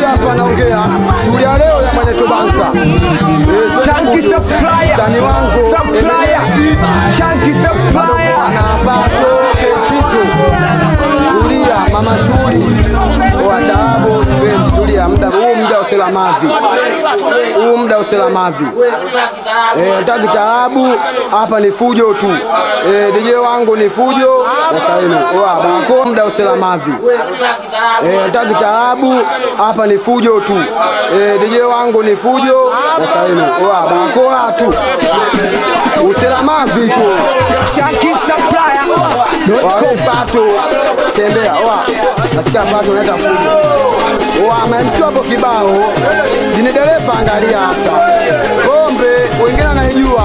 hapa anaongea shughuli ya leo ya mwenye Tobanza. Eh, Chunky supplier. Msanii wangu Supplier. Emergency. Chunky supplier. anapato kesiso tulia mama shuli wataalamu sipendi tulia muda huu muda uselamavi huu muda uselamavi eh nataka taarabu hapa ni fujo tu eh DJ wangu ni fujo na saini wa bako muda uselamavi eh nataka taarabu hapa ni fujo tu eh DJ wangu ni fujo na saini wa bako tu uselamavi tu Chunky supplier. Wao pato tembea wa nasikia pato unaita fujo wa amemsio hapo kibao jini dereva angalia hasa pombe wengine anaijua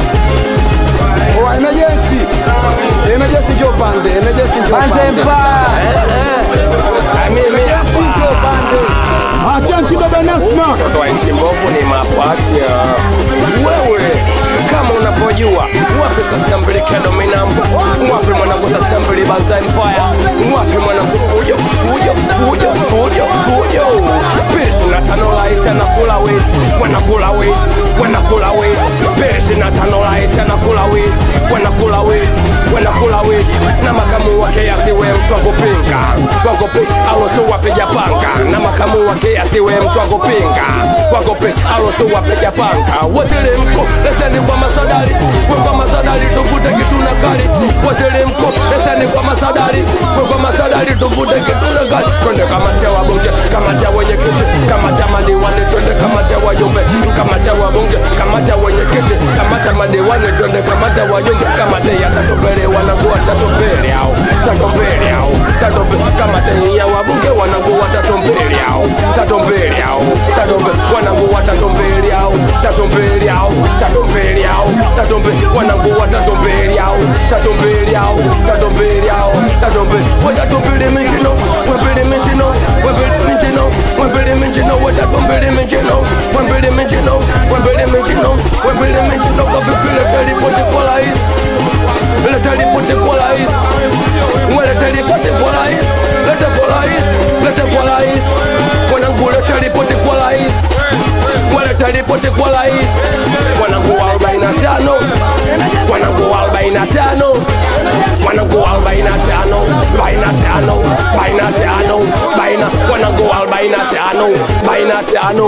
wa emergency emergency njoo pande emergency njoo Panze pande Empire. emergency njoo pande Achanti baba Nasma. Mtoto wa nchi mbovu ni mapacha. Wewe kama unapojua wapi sasa mbelekea dominam, wapi mwanangu sasa mbele Banza Empire, wapi mwanangu fujo fujo fujo fujo fujo. Pesi na tano laisi anakula we, wanakula we, wanakula we. Pesi na tano laisi anakula we, wanakula we, wanakula we. Na makamu wake asiwe mtu wa kupinga, wakupinga alosu wapiga panga, na makamu wake asiwe mtu wa kupinga, wakupinga alosu wapiga panga. Wasilimko leseni kwa masadari, we kwa masadari tuvute kitu na kali. Wasilimko leseni kwa masadari, we kwa masadari tuvute kitu na kali. Twende kamati ya wabunge, kamati ya wenye kiti, kamati ya madiwani, twende kamati ya wajumbe, kamati ya wabunge, kamati ya wenye kiti, kamati ya madiwani, twende kamati ya wajumbe, kamati ya tatu mbele wanakuwa tatu mbele au tatu mbele au tatu mbele, kamati ya wabunge wanakuwa tatu mbele au tatu mbele au tatu mbele, wanakuwa tatu mbele au tatu mbele au tatu mbele au tatu mbele, wanakuwa tatu mbele au tatu mbele au tatu mbele au tatu mbele, watatu mbele mijino, wembele mijino, wembele mijino, wembele mijino, watatu mbele mijino, wembele mijino, wembele mijino, wembele mijino, kavipile telipoti kwa rais, leta ripoti kwa rais, weleta ripoti kwa rais, leta kwa rais, leta kwa rais, mwanangu leta ripoti kwa rais, weleta ripoti kwa rais, mwanangu wa 45, mwanangu wa 45, mwanangu wa 45, 45, 45, baina, mwanangu wa 45, 45,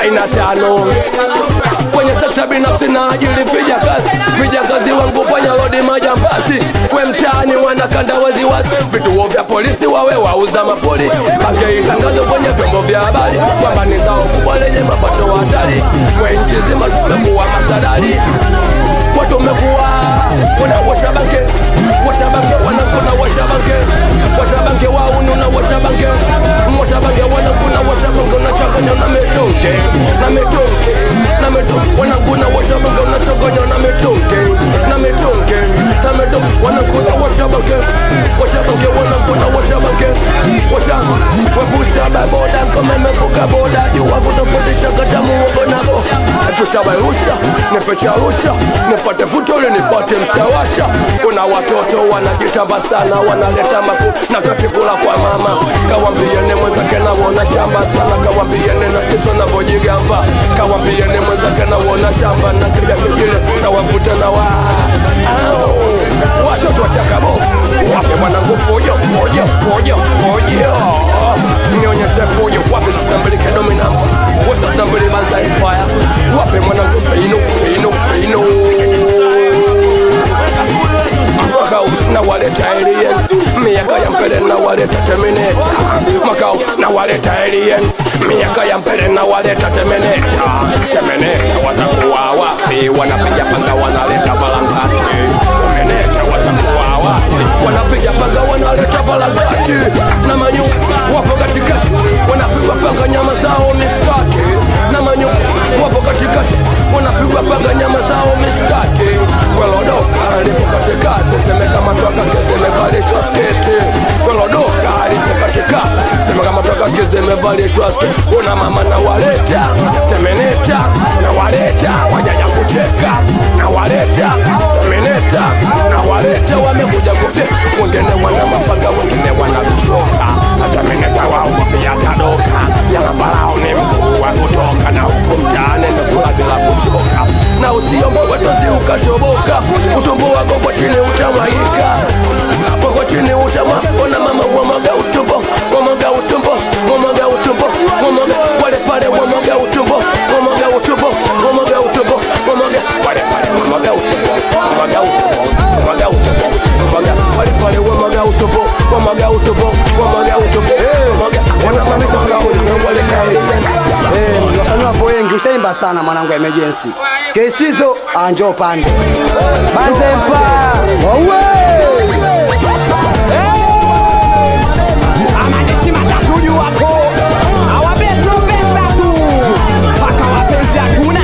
45 kwenye sekta binafsi na ajili vijakazi vijakazi wangu fanya lodi majambazi we mtaani wanakanda waziwazi vituo vya polisi wawe wauza mapoli bange itangazo kwenye vyombo vya habari kwamba ni zao kubwa lenye mapato hatari we nchi zima tumekuwa masadari watu wamekuwa wanawasha banke washa banke wanakuna washa banke washa banke waunu na washa banke washa banke wanakuna washa banke unachanganya na mitungi na mitungi na mitungi wanakuna washa banke unachanganya na mitungi na mitungi na mitungi wanakuna washa banke washa banke wanakuna washa banke washa wapusha baboda kama imevuka boda jua kutofundisha kata muogo nako epusha bairusha nipesha rusha nipate futole nipate mshawasha kuna watoto wanajitamba sana wanaleta maku na katikula kwa mama kawambiene mwenzake nawona shamba sana kawambiene na kiso navojigamba kawambiene mwenzake nawona shamba na kiga kingine na wavuta na wa Au, watoto wachakabo wape mwanangu fujo fujo fujo fujo nionyeshe fujo wape zitambulike dominamba wesa zitambuli banza empire wape mwanangu feino feino feino makao na waleta alien miaka ya mbele na waleta terminator makao na waleta alien miaka ya mbele na waleta terminator terminator watakuwa wapi wanapiga panga wanaleta balangati terminator watakuwa wapi wanapiga panga wanaleta balangati na manyu wapo katikati wanapigwa panga nyama zao mishkaki na manyu wapo katikati wanapigwa panga nyama zao mishkaki welodoka lipo katikati semekamatwa kake zimevalishwa sketi welodoka lipo katikati semekamatwa kake zimevalishwa sketi una mama na waleta temeneta na waleta wajanya kucheka na waleta temeneta na waleta wamekuja kupia wengine wana mapanga wengine wana vishoka hata meneta wao pia tadoka yanabalao tushaimba sana mwanangu emergency kesizo anjo pande Manzepa. Amajeshi matatu juu hapo. Hawabeso pesa tu. Mpaka wapenzi hatuna.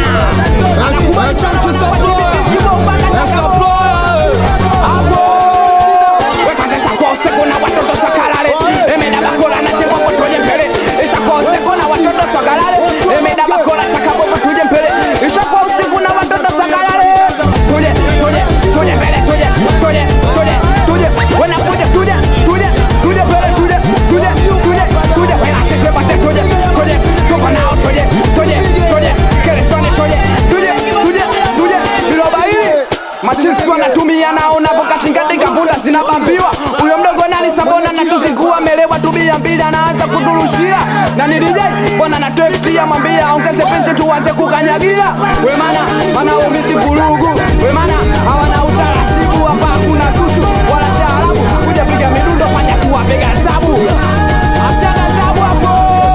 Hapo. Wekaze chako usiku na watoto swakalale. Emeda bakola na chekwa potoje mbele. Ishakwa usiku na watoto swakalale. Emeda bakola chakabo potuje mbele. Ishakwa usiku na watoto swakalale. Tuje, tuje, tuje mbele, tuje, tuje, tuje, tuje. Wena tuje, tuje, tuje, tuje mbele, tuje, tuje, tuje, tuje. Wena cheze bate, tuje, tuje. Tuko nao, tuje, tuje, tuje. Keresoni, tuje, tuje, tuje, tuje. Viroba hili Machisi wanatumia nao napo katingatinga bunda zinabambiwa huyo mdogo nani sabona na tuzikuwa melewa tubia mbili anaanza kuturushia na nilijai bwana natwektia mwambia ongeze penche tuanze kukanyagia we mana mana umisi vurugu we mana hawana utaratibu hapa hakuna susu wala shaarabu kuja piga midundo fanya tuwapega hesabu achana hesabu hapo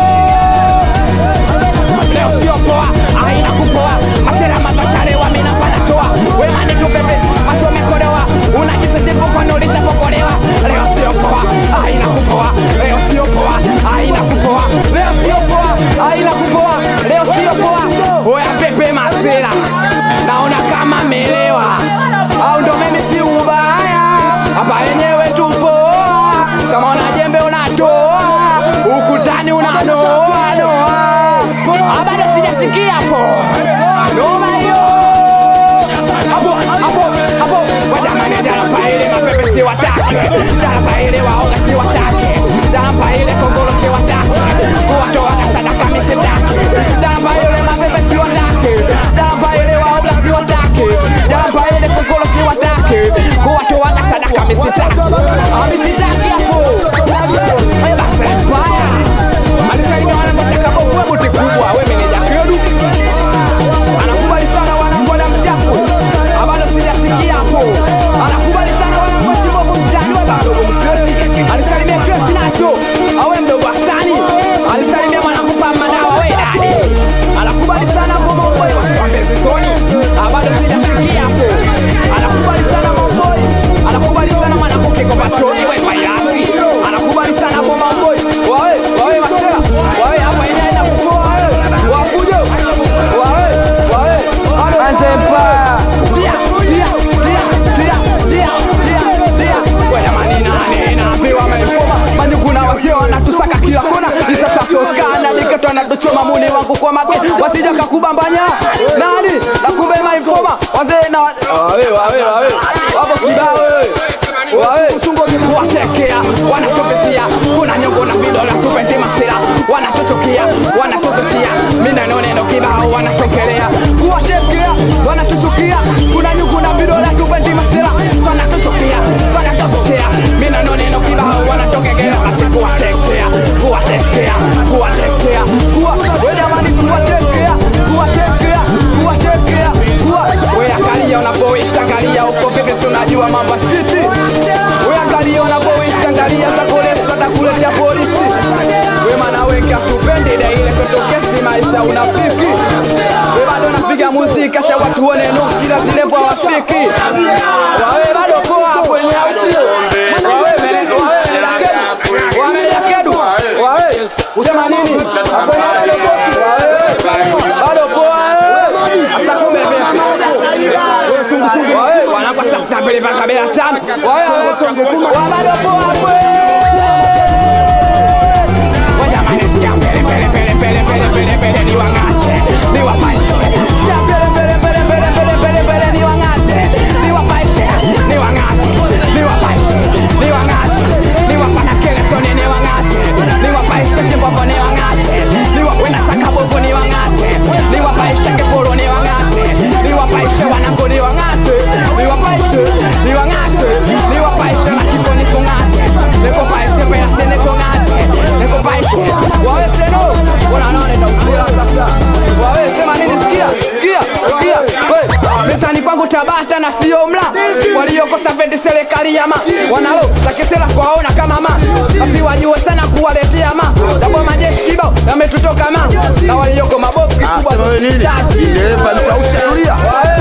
leo sio poa aina kupoa masera mazachalewa mina panatoa wemane tupembe macho mekolewa unajisetepo kwanolisha pokolewa leo sio poa aina kupoa leo sio poa aina kupoa leo sio poa aina kupoa leo sio poa oya pepe masera naona kama melewa au ndo mimi si ubaya hapa yenyewe tupoa kama una jembe unatoa ukutani unanoa noa bado sijasikia hapo noma hiyo hapo hapo hapo wajamani darapa ile mapepe si watake darapa ile waoga si watake darapa ile kongolo si watake kuwatoaga sadaka misitake darapa ile mapepe si watake darapa ile waoga si watake darapa ile kongolo si watake kuwatoaga sadaka misitake amisitake hapo Eh, basi mbaya alisalimia wanangocheka bovu webuti kubwa we meneja kedu anakubali sana wanangoda mchafu abado sijasikia hapo anakubali sana wanangochibovu mchani we bado mseti alisalimia kresi nacho awe mdogo asani alisalimia mwanakupa madawa we dadi anakubali sana momomboi wasiwambezi soni abado sijasikia hapo anakubali sana momboi anakubali sana mwanakukikopachoni we vairasi anakubali sana momomboi wawe wawe masela wawe hapa yenyewe inakukoa wewe wakujo wawe wawe Anzepa Dia dia dia dia dia dia dia Kwa jamani nani naambiwa ameinfoma Bani kuna wasio wanatusaka kila kona Isa sasa uskana niketo anatuchoma muni wangu kwa make Wasija kakubambanya Nani na kumbe mainfoma Wazee na Wawe wawe wawe Wapo kibao wewe wawe kuwatekea wanatupisia kuna nyongo na vidole tupendi masira wanatuchukia wanatuzushia mineno neno kibao wanatokelea kuwatekea wanatuchukia kuna nyungu na vidole tupendi masira wanatuchukia wanatuzushia mineno neno kibao wanatokelea basi kuwatekea kuwatekea kuwatekea kuwa we jamani kuwatekea kuwatekea kuwatekea kuwa we angalia unapoisha angalia uko vipi si unajua mambo ya city we angalia unapoisha angalia za polisi watakuletea polisi we maana wengi hatupendi ile ile kwetu kesi maisha unafiki we bado napiga muziki acha watu one nuksi na zile kwa wafiki wawe bado poa hapo yenye ausio wawe mele- wawe melekedu wawe melekedu wawe usema nini hapo yenye bado poa wawe bado poa eh. asa kumbe vipi wewe sungusungu wawe wanakwa sasa mbele mpaka kabela tano wawe wawe sungu wa bado poa kwe wajamani sikia mbele mbele mbele mbele mbele mbele mbele ni wang'ate ni wapaishe sikia mbele mbele mbele mbele mbele mbele mbele ni wang'ate ni wapaishe ni wang'ate ni wapaishe ni wang'ate ni wapana kelesoni ni wang'ate ni wapaishe kimbovo ni wang'ate ni wa wena chaka bovu ni wang'ate ni wapaishe kifuru ni wang'ate ni wapaishe wanangu ni wang'ate ni wapaishe ni wang'ate ni wapaishe na kiko ni kung'ate nikupaishe peasi ni kung'ate nikupaishe wawe seno kuna nane ndo usira sasa wawe sema nini sikia sikia sikia we mitani kwangu tabata na sio mla waliokosa pendi serikali yama wanalo takisela kwaona kama ma basi wajue sana kuwaletea ma dabo majeshi kibao yametutoka ma na walioko mabofu kikubwa Sema wewe nini? Tasi. Dereva mtausha tulia.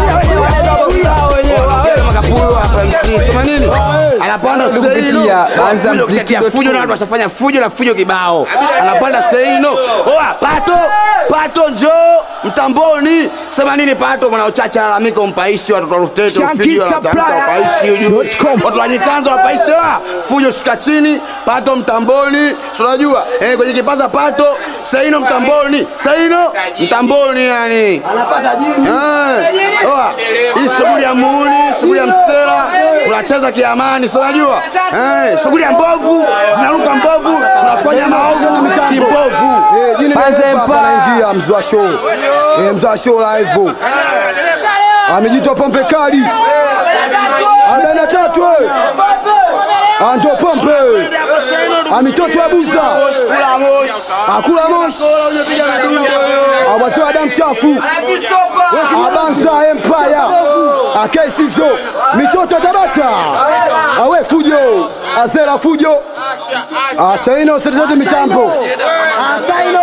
Makapuyo hapa MC. Sema nini? Anapanda kupitia Banza Fujo Mziki kutetea dot fujo na watu washafanya fujo na fujo kibao. Anapanda Seino. Oa Pato, Pato njoo mtamboni. Sema nini Pato mwana uchache alalamika umpaishi watoto wa Rutete Shanky ufidio wanatamka Supplier upaishi ujue. dot com. Watu wa Nyikanza wapaishi wa fujo shuka chini, Pato mtamboni. Si Unajua? Eh kwenye kipaza Pato, Seino mtamboni. Seino mtamboni yani. Anapata jini. Eh. Oa. Hii shughuli ya muuni, shughuli ya msera, tunacheza kiamani, si unajua? Eh, shughuli ya mbovu, zinaruka mbovu, tunafanya maovu kimbovu. Eh, jini Banza dereva hapa Empire. anaingia mzwa show. Eh, mzwa show live. Amejitoa pombe kali. Arobaini na tatu eh. Ando pombe. Amitoto ya buza. Akula moshi. Awazua damu chafu. Abanza Empire. Akesizo. Mitoto Tabata. Awe fujo. Azera fujo. Asaino sasa mitambo. Asaino.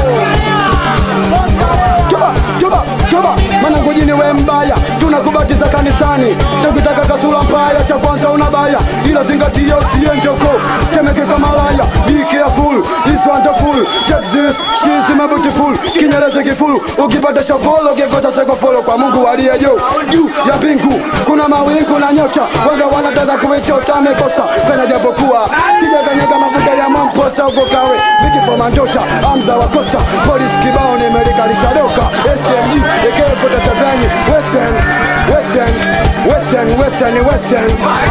Toba, toba, toba, mana ngojini we mbaya, tunakubatiza kanisani, tukitaka kasura mbaya, cha kwanza unabaya, ila zingatia usiende huko, temeke kama malaya, be careful, is wonderful, check this, she is my beautiful, kinyereze kifulu, ukipata shavolo, ukikota seko folo, kwa Mungu aliye juu, juu ya mbingu, kuna mawingu na nyota, wanga wanataka kuichota, amekosa, kana japokuwa, sijakanyega mafuta ya mamposa, uko kawe, nikifoma ndota, amza wa kosta, polisi kibao nimelikalisha doka, SMG, AK47, Western, Western, Western, Western, Western,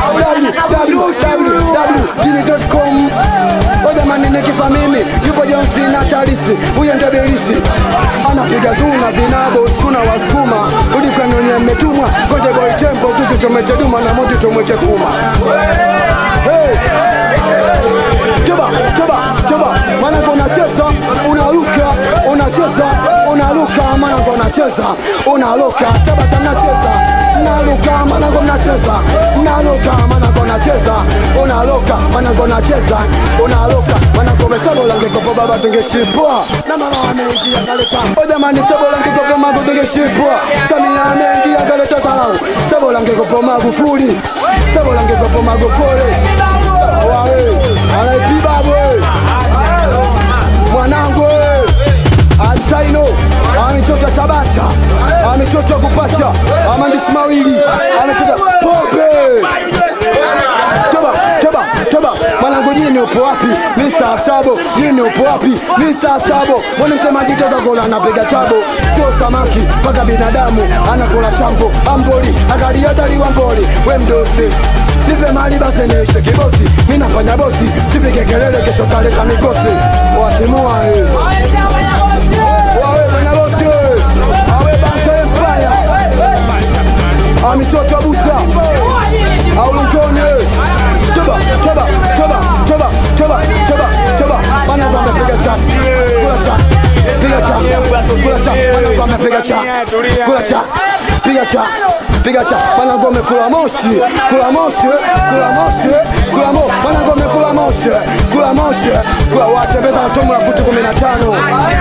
www.gini.com O jamani nikifa mimi yupo Jonsi na Tarisi, huyo ndio Bilisi anapiga zuna vinabo skuna wasukuma ulikanonye mmetumwa konde boy tempo tutu chomete duma na moto chomete kuma hey. Toba, toba, toba, manako unacheza, unaruka, unacheza, unaruka, manako unacheza, unaruka, toba tunacheza, unaruka, manako unacheza, unaruka, manako unacheza, unaruka, manako unacheza, unaruka, manako umesema ulangekopo baba tungeshipwa na mama ameingia kaleta, o jamani, sebo ulangekopo magu tungeshipwa, Samia ameingia kaleta salau, sebo ulangekopo Magufuli, sebo ulangekopo Magufuli wawe anaipibabwe mwanangu Alsaino ametoka Tabata, ametoka kupata maandishi mawili, ametoka pombe. Toba, toba, toba, mwanangu jini upo wapi? Mr. Sabo, jini upo wapi? Mr. Sabo, mwana msemaji toka kola anapiga chabo, sio samaki mpaka binadamu anakula chambo, amboli akaliataliwa mboli, we mdosi nipe mali basi niishe kibosi, mi nafanya bosi, sipige kelele kesho kaleka mikosi, watimua eh. Wawe fanya bosi eh. awe Banza Empire amitoto abusa au Lutone toba toba toba toba toba toba toba bana kwa amepiga cha kula cha piga cha kula cha bana kwa amepiga cha kula cha piga cha piga cha bana kwa amekula moshi kula moshi kula moshi kula mo bana kwa amekula moshi kula moshi kula watembeza tomo la futi 15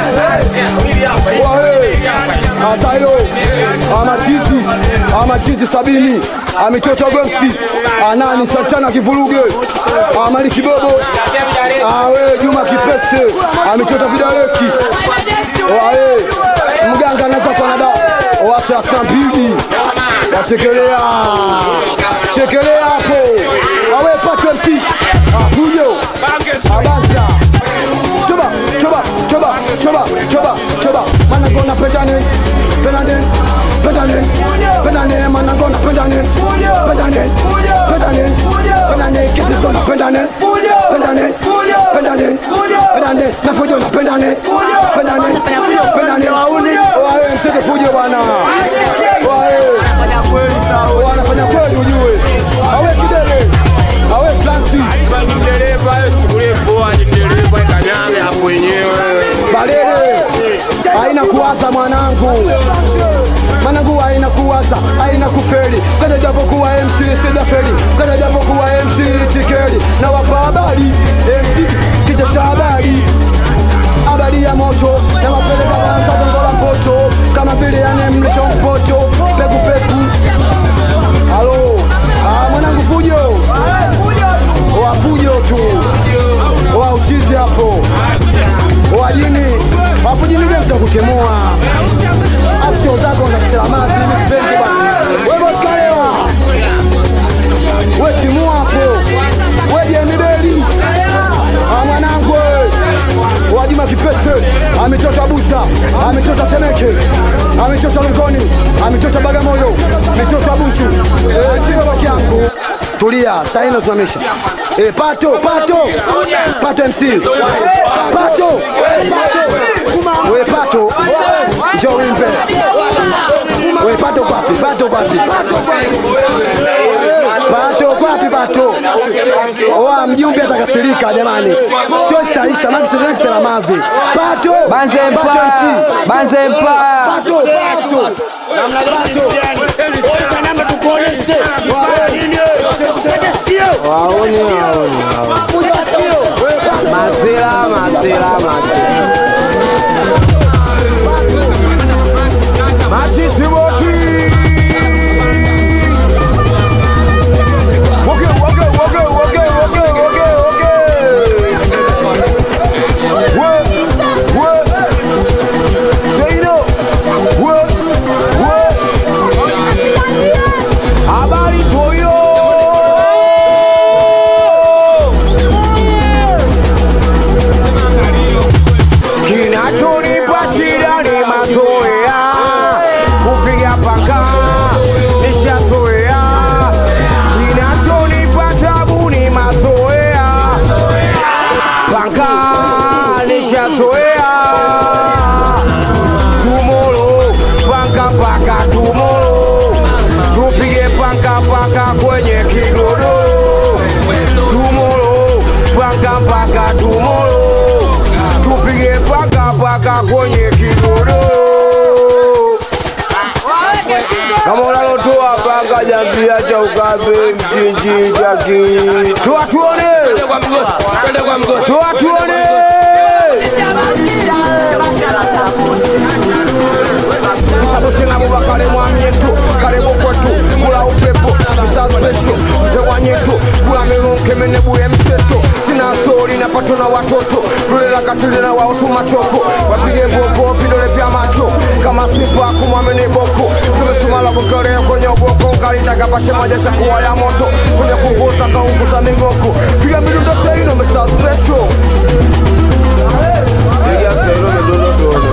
wae asayo amachizi amachizi sabini amitoto gomsi anani santana kivuruge amali kibobo awe juma kipese amitoto vidareki wae mganga anaweza kuwa na dawa wa thelathini na mbili wachekelea chekelea hapo awe patwe msi afujo abanza toba toba toba toba toba toba managona pendane pendane pendane pendane managona pendane pendane pendane pendane kisizona pendane pendane pendane pendane na fujo na pendane pendane pendane wae msike fujo bwana wae wanafanya kweli ujue awe kidele awe Francis dereva chukulie poa ni dereva kanyage hapo wenyewe Balele haina kuwaza mwanangu, mwanangu haina kuwaza, haina kufeli. Kada japo kuwa MC sijafeli, kada japo kuwa MC tikeli. Na wapa habari MC kichwa cha habari, habari nawalia moto nawapeleka Mwanza gongo la mpoto kama vile yani mlisho mpoto peku peku halo ah, mwanangu fujo wa fujo tu wa uchizi hapo wajini wafujini gemsa kutemua afsio zako za kiselamati misipendi bana weboskalewa wetimua hapo wejemibeli Ah, mwanangu we. wajima kipese ametota busa ametota temeke ametota lungoni ametota bagamoyo ametota buchu Eh, siko baki yangu tulia saini nasimamisha Eh, pato pato pato mc pato we pato njo wimbe we pato kwapi pato kwapi pato kwapi pato oa mjumbe atakasirika jamani sio staisha maki sio kisela mavi pato Banze Pato Empire, MC. Banze Empire. pato pato namna pato waoni waoni mazela mazela mazela Machisimoti Woge woge woge woge woge woge woge Wo wo Seino wo wo Habari toyo Kinachonipa shida ni mazoea, kupiga paka nishazoea. Kinachonipa tabu ni mazoea, paka nishazoea. Tumolo paka paka tumolo, tupige paka paka kwenye kigodoro. Tumolo paka paka tumolo tupige paka paka kwenye kigodoro. Kama unalotoa paka jambia cha ukabe mchinji chaki, toa tuone, Twende kwa mgosi, twende kwa mgosi. toa tuone. Sabusina Abubakar mwamyetu karibu kwetu kula upepo Mr. Special mzee wa nyetu kula milunke menebuye mseto sina stori napato na watoto lulela katili na wausu machoko wapige boko vidole vya macho kama sipa kumwamini boko tumesumala kukelea kwenye uboko ngalitaga pashe majesha kuwa ya moto kwenye kungusa kaunguza migoko piga midundo seino Mr. Special piga seino midundo tuone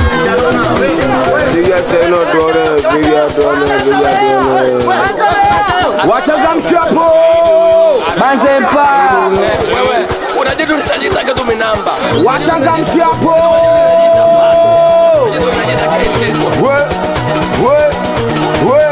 piga seino tuone piga tuone piga tuone wachangamshapo Banze Empire. Wewe unajitu unajitaka tu minamba. wachangamshapo Unajitu unajitaka iseso. we we we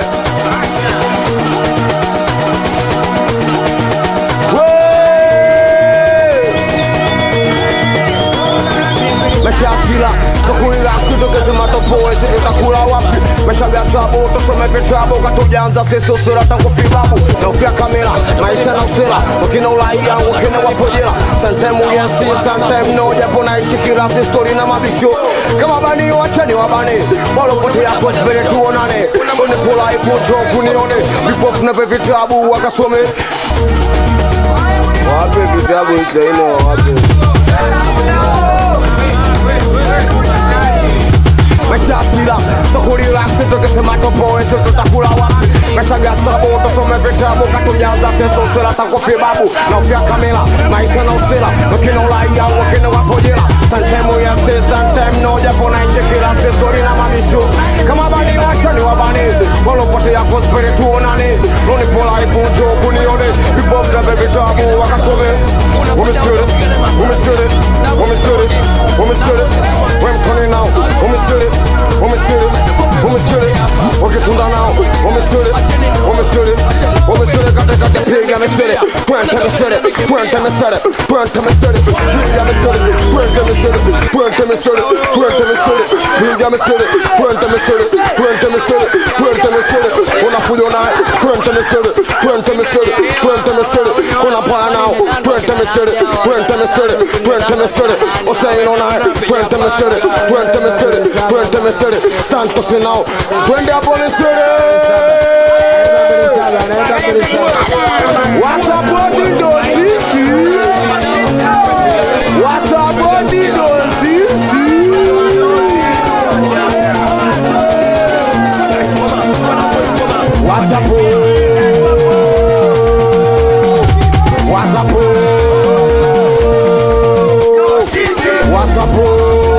meshafila sokulila kitokeze matopoe situtakula wapi meshagasabo tusome vitabu katujanza sisosira tangu fibabu na ufya kamera maisha na usira wakina ulaia wakina wapojela santemu yensi santem no japo naishi kila sistori na mabisho kama bani wachani wabani walopote yako spere tuonane unipula ifucho kunione vipofu nave vitabu wakasome wape vitabu isaino wape meshasila sokulila sitokesema eso tutakula wapi meshagasabo tusome vitabu katujaza sesosela takofibabu na ufya kamila maisha na usila wakina ulaia wakina wapojela santemu yasi santem no japo naishi kila sistori na mamishu kama bani wachani wabani walopote yako spiri tuonane lonipola ifunjo kunione vibomdabe vitabu wakasome umesiri umesiri umesiri umesiri wemtoni nao umesiri umesiri umesiri wakitunda nao umesiri umesiri umesiri katikati piga misiri twente misiri twente misiri twente misiri piga misiri twente misiri twente misiri twente misiri piga misiri twente misiri twente misiri twente misiri unafujo naye twente misiri twente misiri twente misiri unapaa nao twente misiri twente misiri Misiri, twende Misiri, Usaino naye, twende Misiri, twende Misiri, twende Misiri, Santos nao, twende hapo Misiri. Wasapoti ndo sisi, wasapoti ndo sisi. Wasapo, wasapo, wasapo.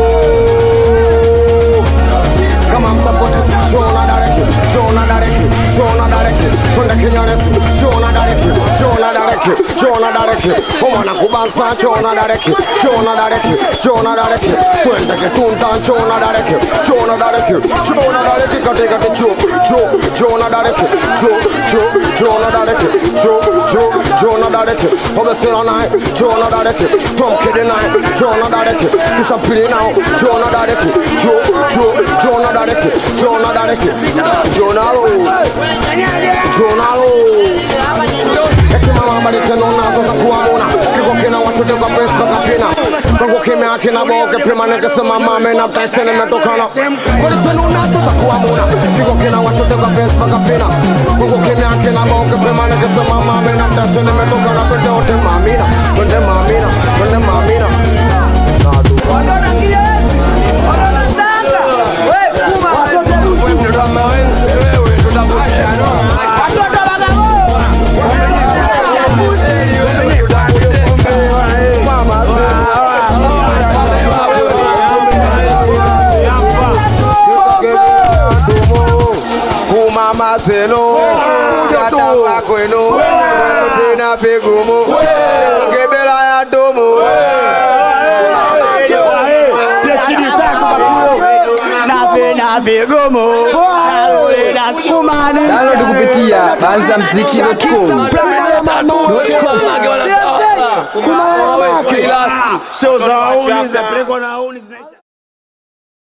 Kama msapoti, Jona Dareki, Jona Dareki, Jona Dareki, twende Kinyarefu, Jona Dareki, Jona Dareki, Jona Dareki, umwana kubansa Jona Dareki, Jona Dareki, Jona Dareki, twende Kitunta Jona Dareki, Jona Dareki, Jona Dareki, katika kichu, Jo, Jona Dareki, Jo, Jo, Jona Dareki, Jo, Jo, Jona Dareki, obesela naye, Jona Dareki, Tom Kidi naye, Jona Dareki, disapili nao, Jona Dareki, Jo, Jo, Jona Dareki, Jona Dareki, Jonalo, Jonalo. Hekima mabadiliko nazo za kuamuna kiko kina washuti kwa pesa mpaka fina kwangu kimya kina boke prima nikisema mame na mtaiseni metokana polisi nazo za kuamuna kiko kina washuti kwa pesa mpaka fina kwangu kimya kina boke prima nikisema mame na mtaiseni metokana twende wote mamina twende mamina twende mamina kumama zenu katapa kwenu pina pigumu kebela ya dumu Download kupitia banzamziki.com. Show za wauni zinapelekwa na wauni zina